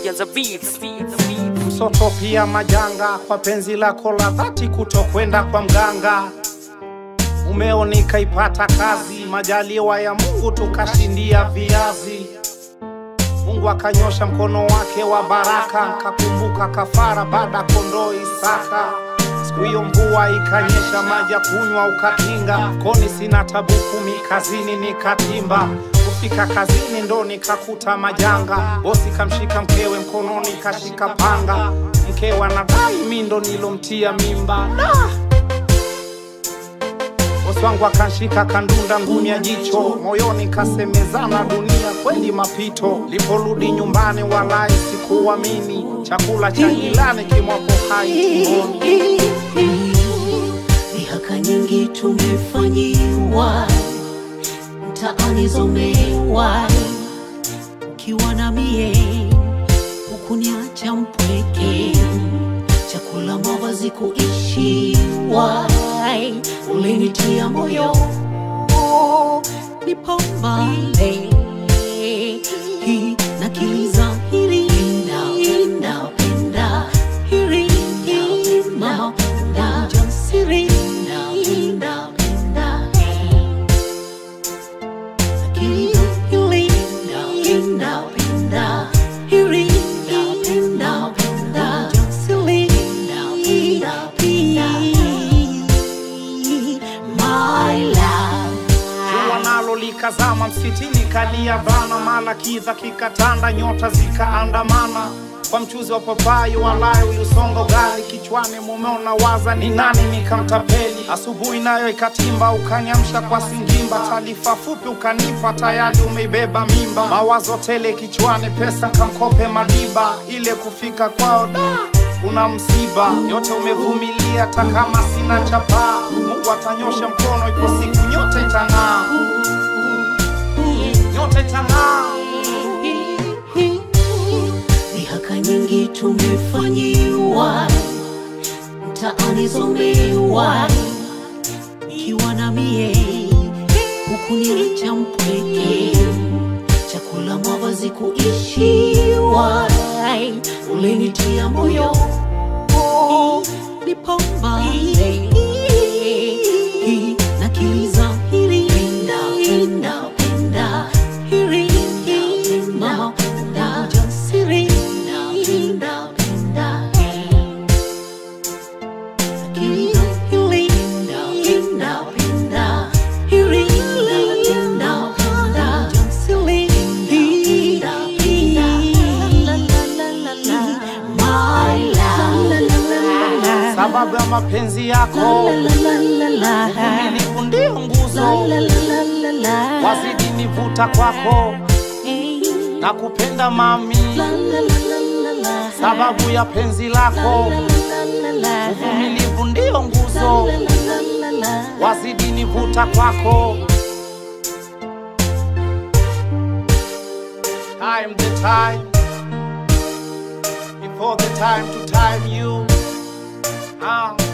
Kianza beats. msoto pia majanga kwa penzi lako la dhati kutokwenda kwa mganga mumeo nikaipata kazi majaliwa ya mungu tukashindia viazi mungu akanyosha mkono wake wa baraka kakumbuka kafara baada kondoo isaka siku hiyo mvua ikanyesha maji ya kunywa ukakinga koni sina tabu kumi kazini nikatimba kufika kazini ndo nikakuta majanga bosi kamshika mkewe mkononi kashika panga mkewe anadai mi ndo nilomtia mimba nah! bosi wangu akanshika kandunda ngumi ya jicho moyoni kasemezana dunia kweli mapito liporudi nyumbani walai sikuamini chakula cha jilani kimwapo hai tumboni Mihaka nyingi tumefanyiwa, mtaani zomewa, ukiwa na mie hukuniacha mpweke, chakula mavazi kuishiwa, ulinitia moyo nipambane hii na kiliza hili penda penda hili mama na jasiri penda penda kiliza hili penda penda hili penda penda jasiri penda my love jua nalo likazama msikitini kalia bana mala kiza kikatanda nyota zikaandamana kwa mchuzi wa papai walai uliusonga ugali kichwani mumeona waza ni nani nikamtapeli asubuhi nayo ikatimba ukaniamsha kwa singimba taarifa fupi ukanipa tayari umeibeba mimba mawazo tele kichwani pesa kankope madiba ile kufika kwao da kuna msiba yote umevumilia hata kama sina chapaa mungu atanyosha mkono ipo siku nyote itang'aa nyote itang'aa Mihaka nyingi tumefanyiwa, mtaani zomewa, ikiwa na mie hukuniacha mpweke, chakula mavazi kuishiwa, ulinitia moyo nipambane na kiliza hili penda penda penda hili mama na jasiri penda penda kiliza hili penda penda hili penda penda jasiri penda my love sababu ya mapenzi yako uvumilivu ndio nguzo wazidi nivuta kwako na kupenda mami sababu ya penzi lako uvumilivu ndio nguzo wazidi nivuta kwako time the time before the time to time you ah.